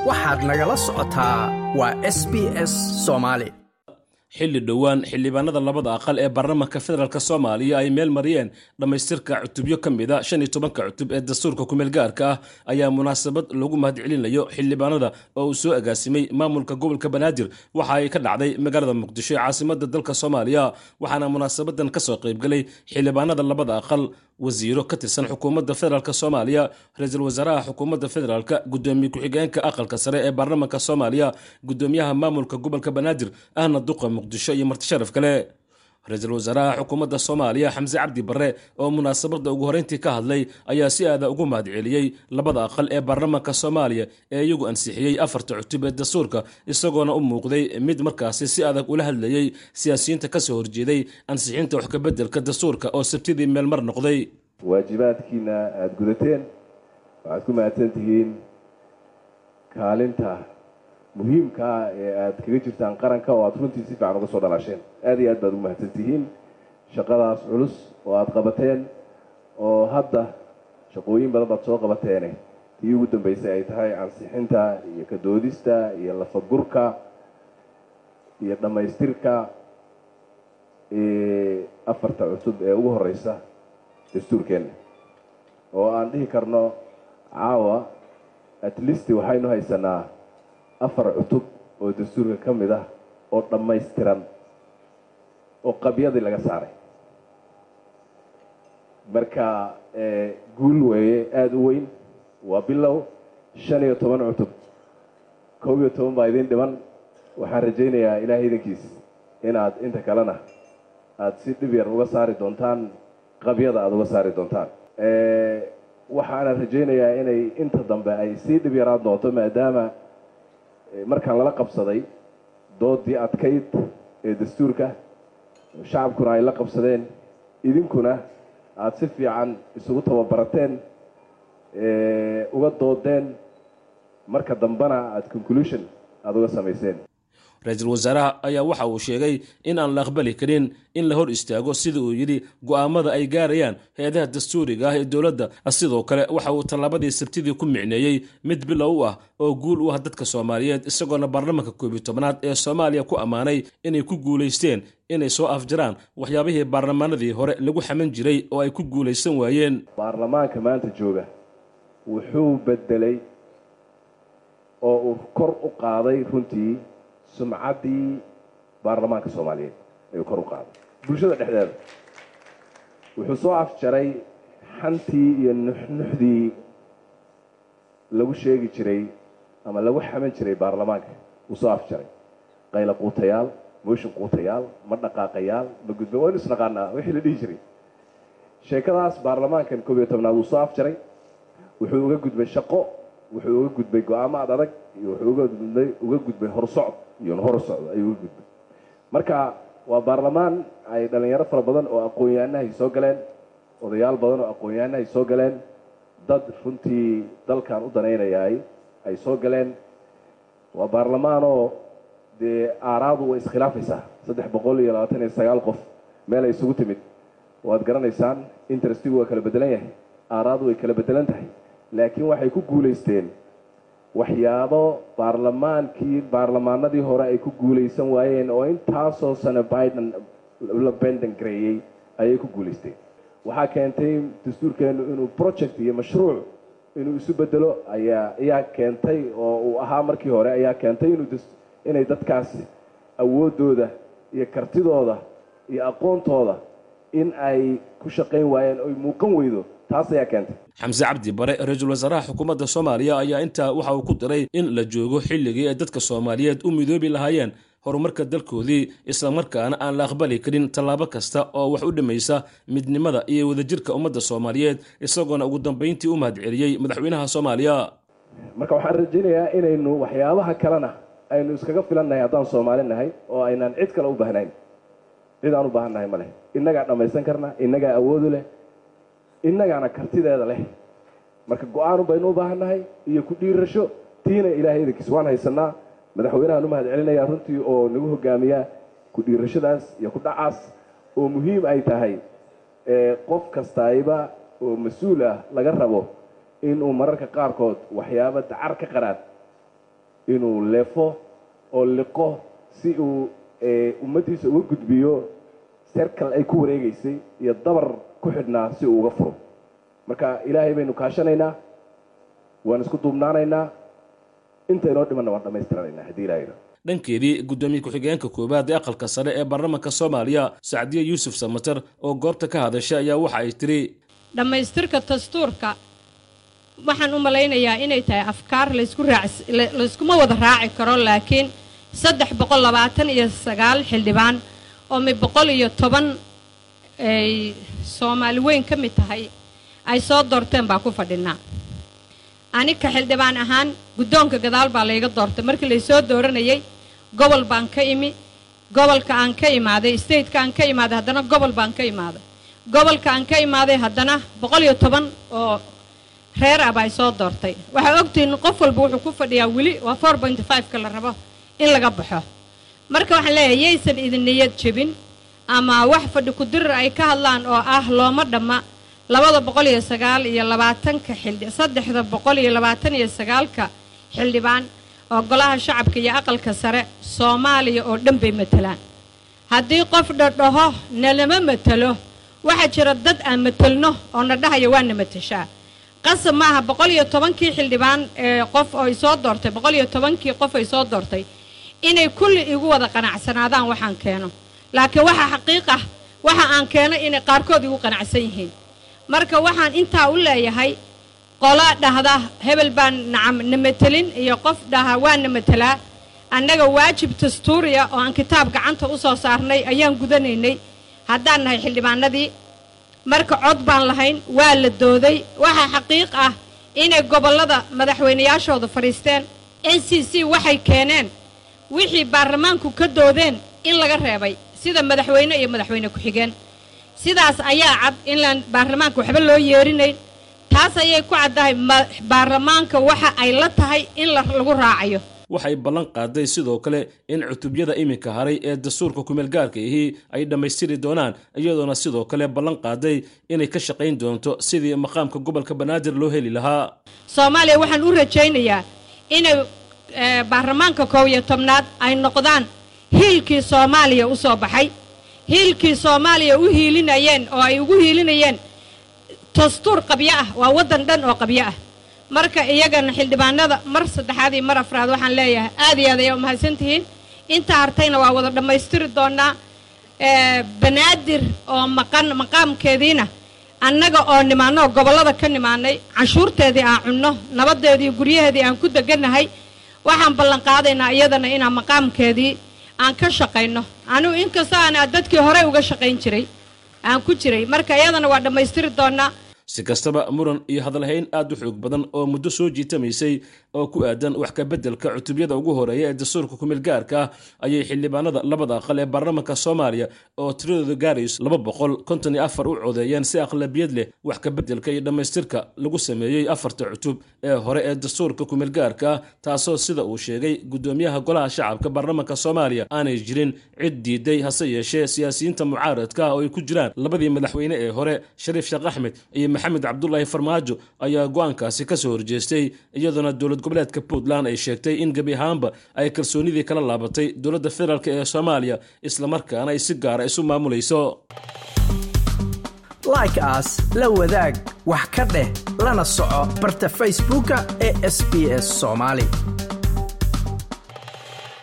waxaad nagala socotaa waa s b s soomaali xilli dhowaan xildhibaanada labada aqal ee baarlamaanka federaalk soomaaliya ay meel mariyeen dhammaystirka cutubyo ka mida shan iyo tobanka cutub ee dastuurka kumeel gaarka ah ayaa munaasabad lagu mahadcelinayo xildhibaanada oo uu soo agaasimay maamulka gobolka banaadir waxa ay ka dhacday magaalada muqdisho ee caasimada dalka soomaaliya waxaana munaasabadan kasoo qaybgalay xildhibaanada labada aqal wasiiro ka tirsan xukuumadda federaalk soomaaliya ra-iisul wasaaraha xukuumadda federaalk gudoomiye ku-xigeenka aqalka sare ee baarlamaanka soomaaliya gudoomiyaha maamulka gobolka banaadir ahna duqa muqdisho iyo marti sharaf kale ra-iisul wasaaraha xukuumadda soomaaliya xamse cabdi barre oo munaasabadda ugu horreyntii ka hadlay ayaa si aada ugu mahadceliyey labada aqal ee baarlamaanka soomaaliya ee iyagu ansixiyey afarta cutub ee dastuurka isagoona u muuqday mid markaasi si adag ula hadlayey siyaasiyiinta kasoo horjeeday ansixinta wax kabeddelka dastuurka oo sabtidii meel mar noqday waajibaadkiina aada gudateen waxaad ku mahadsan tihiin kaalinta muhiimkaa ee aada kaga jirtaan qaranka oo aada runtii si fiican uga soo dhalaasheen aada iyo aad baad ugu mahadsan tihiin shaqadaas culus oo aada qabateen oo hadda shaqooyin badan baad soo qabateene tii ugu dambeysay ay tahay ansixinta iyo kadoodista iyo lafagurka iyo dhammaystirka afarta cusub ee ugu horeysa dastuurkeenna oo aan dhihi karno caawa at least waxaynu haysanaa afar cutub oo dastuurka ka mid ah oo dhammaystiran oo qabyadii laga saaray marka guul weeye aada u weyn waa bilow shan iyo toban cutub kow iyo toban baa idin dhiman waxaan rajaynayaa ilaahay idankiis inaad inta kalena aada si dhib yar uga saari doontaan qabyada aada uga saari doontaan waxaana rajaynayaa inay inta dambe ay sii dhib yaraan doonto maadaama markaan lala qabsaday doodii adkayd ee dastuurka shacabkuna ay la qabsadeen idinkuna aada si fiican isugu tababarateen uga doodeen marka dambena aada conclusion aada uga samayseen ra-iisul wasaaraha ayaa waxa uu sheegay in aan la aqbali karin in la hor istaago sida uu yidhi go'aamada ay gaarayaan hay-adaha dastuuriga ah ee dowladda sidoo kale waxa uu tallaabadii sabtidii ku micneeyey mid bilow u ah oo guul u ah dadka soomaaliyeed isagoona baarlamaanka koob iyo tobnaad ee soomaaliya ku ammaanay inay ku guulaysteen inay soo afjaraan waxyaabihii baarlamaanadii hore lagu xaman jiray oo ay ku guulaysan waayeen baarlamaanka maanta jooga wuxuu bedelay oo uu kor u qaaday runtii sumcaddii baarlamaanka soomaaliyeed ayuu kor u qaaday bulshada dhexdeeda wuxuu soo afjaray xantii iyo nuxnuxdii lagu sheegi jiray ama lagu xaman jiray baarlamaanka wuu soo afjaray qayla quutayaal mooshin quutayaal ma dhaqaaqayaal ma gudba waynu isnaqaanaa wixii la dhihi jiray sheekadaas baarlamaankan koob iyo tobnaad wuu soo afjaray wuxuu uga gudbay shaqo wuxuu uga gudbay go-aamo ad adag iyo wuxuu uga gudbay uga gudbay horsocod iyo hor socdo ayuu uga gudbay marka waa baarlamaan ay dhalinyaro fara badan oo aqoon-yahanahay soo galeen odayaal badan oo aqoon-yahanahay soo galeen dad runtii dalkan u danaynayaay ay soo galeen waa baarlamaanoo dee aaraadu way iskhilaafaysaa saddex boqol iyo labaatan iyo sagaal qof meel ay isugu timid waad garanaysaan interestigu waa kala bedelan yahay aaraadu way kala bedelan tahay laakiin waxay ku guulaysteen waxyaabo baarlamaankii baarlamaanadii hore ay ku guulaysan waayeen oo intaasoo sano biden la benden gareeyey ayay ku guulaysteen waxaa keentay dastuurkeennu inuu project iyo mashruuc inuu isu bedelo ayaa ayaa keentay oo uu ahaa markii hore ayaa keentay inuu inay dadkaas awooddooda iyo kartidooda iyo aqoontooda in ay ku shaqayn waayeen oy muuqan weydo taas ayaa keentay xamse cabdi bare ra-iisul wasaaraha xukuumadda soomaaliya ayaa intaa waxa uu ku diray in la joogo xilligii ay dadka soomaaliyeed u midoobi lahaayeen horumarka dalkoodii islamarkaana aan la aqbali karin tallaabo kasta oo wax u dhimaysa midnimada iyo wadajirka ummadda soomaaliyeed isagoona ugu dambayntii u mahadceliyey madaxweynaha soomaaliya marka waxaan rajaynayaa inaynu waxyaabaha kalena aynu iskaga filannahay haddaan soomaali nahay oo aynaan cid kale u baahnayn cid aan u baahan nahay ma leh innagaa dhammaysan karna innagaa awoodu leh innagaana kartideeda leh marka go-aanu baynu u baahan nahay iyo ku dhiirasho tiina ilaahay idankiis waan haysanaa madaxweynahaan u mahad celinayaa runtii oo nagu hogaamiya ku dhiirashadaas iyo ku dhacaas oo muhiim ay tahay qof kastayba oo mas-uul ah laga rabo inuu mararka qaarkood waxyaabo dacar ka qaraad inuu leefo oo liqo si uu ummaddiisa uga gudbiyo serkal ay ku wareegaysay iyo dabar ku xidhnaa si uu uga furo marka ilaahay baynu kaashanaynaa waan isku duubnaanaynaa inta inoo dhimanna waan dhammaystiranaynaa haddii ilaahayna dhankeedii guddoomiye ku-xigeenka koowaad ee aqalka sare ee baarlamaanka soomaaliya sacdiye yuusuf samater oo goobta ka hadashay ayaa waxa ay tiri dhammaystirka dastuurka waxaan u malaynayaa inay tahay afkaar laysku raac layskuma wada raaci karo laakiin saddex boqol labaatan iyo sagaal xildhibaan oo mi boqol iyo toban ay soomaali weyn ka mid tahay ay soo doorteen baa ku fadhinaa anika xildhibaan ahaan guddoonka gadaal baa layga doortay markii laysoo dooranayay gobol baan ka imi gobolka aan ka imaaday stateka aan ka imaaday haddana gobol baan ka imaaday gobolka aan ka imaaday haddana boqol iyo toban oo reer ah baa soo doortay waxaa ogtihiin qof walba wuxuu ku fadhiyaa weli waa four pointy five-ka la rabo in laga baxo marka waxaan leeyahay yaysan idin niyad jebin ama wax fadhi ku-dirir ay ka hadlaan oo ah looma dhamma labada boqol iyo sagaal iyo labaatanka xildhi saddexda boqol iyo labaatan iyo sagaalka xildhibaan oo golaha shacabka iyo aqalka sare soomaaliya oo dhan bay matelaan haddii qof dhadhaho nalama matelo waxaa jira dad aan matelno oo na dhahaya waa na mateshaa qasab maaha boqol iyo tobankii xildhibaan ee qof oo ay soo doortay boqol iyo tobankii qof ay soo doortay inay kulli igu wada qanacsanaadaan waxaan keeno laakiin waxaa xaqiiq ah waxa aan keeno inay qaarkood igu qanacsan yihiin marka waxaan intaa u leeyahay qola dhahda hebel baan nacam na matelin iyo qof dhaha waa na matelaa annaga waajib dastuuriya oo aan kitaab gacanta u soo saarnay ayaan gudanaynay haddaan nahay xildhibaanadii marka cod baan lahayn waa la dooday waxaa xaqiiq ah inay gobollada madaxweynayaashooda fadhiisteen n c c waxay keeneen wixii baarlamaanku ka doodeen in laga reebay sida madaxweyne iyo madaxweyne ku-xigeen sidaas ayaa cad inlaan baarlamaanka waxba loo yeerinayn taas ayay ku caddahay baarlamaanka waxa ay la tahay in lagu raacayo waxay ballan qaaday sidoo kale in cutubyada iminka haray ee dastuurka kumeel gaarka ahi ay dhammaystiri doonaan iyadoona sidoo kale ballan qaaday inay ka shaqayn doonto sidii maqaamka gobolka banaadir loo heli lahaa soomaaliya waxaan u rajaynayaa inay baarlamaanka koob iyo tobnaad ay noqdaan hiilkii soomaaliya u soo baxay hiilkii soomaaliya u hiilinayeen oo ay ugu hiilinayeen dastuur qabyo ah waa waddan dhan oo qabyo ah marka iyagana xildhibaanada mar saddexaad iyo mar afraad waxaan leeyahay aad iyo aad ayaa umahadsan tihiin inta hartayna waa wada dhammaystiri doonaa banaadir oo maqan maqaamkeediina annaga oo nimaano oo gobollada ka nimaanay canshuurteedii aan cunno nabadeedii guryaheedii aan ku degannahay waxaan ballan qaadaynaa iyadana inaan maqaamkeedii aan ka shaqayno anigu inkastoo aan dadkii horey uga shaqayn jiray aan ku jiray marka iyadana waa dhammaystiri doonaa si kastaba muran iyo hadalhayn aad u xoog badan oo muddo soo jiitamaysay oo ku aadan wax ka beddelka cutubyada ugu horeeya ee dastuurka kumeel gaarka ah ayay xildhibaanada labada aqal ee baarlamaanka soomaaliya oo tiradooda gaarayso laba boqol konton iyo afar u codeeyeen si aqlabiyad leh wax ka beddelka iyo dhammaystirka lagu sameeyey afarta cutub ee hore ee dastuurka kumeel gaarka ah taasoo sida uu sheegay guddoomiyaha golaha shacabka baarlamaanka soomaaliya aanay jirin cid diiday hase yeeshee siyaasiyiinta mucaaradka ah oo ay ku jiraan labadii madaxweyne ee hore shariif sheekh axmed iyo maxamed cabdulaahi farmaajo ayaa go-aankaasi ka soo horjeestay iyadoona dowlad goboleedka puntland ay sheegtay in gebi ahaanba ay kalsoonidii kala laabatay dowladda federaalk ee soomaaliya islamarkaana ay si gaara isu maamulayso like aas la wadaag wax ka dheh lana soco barta facebooka ee sb s soomaali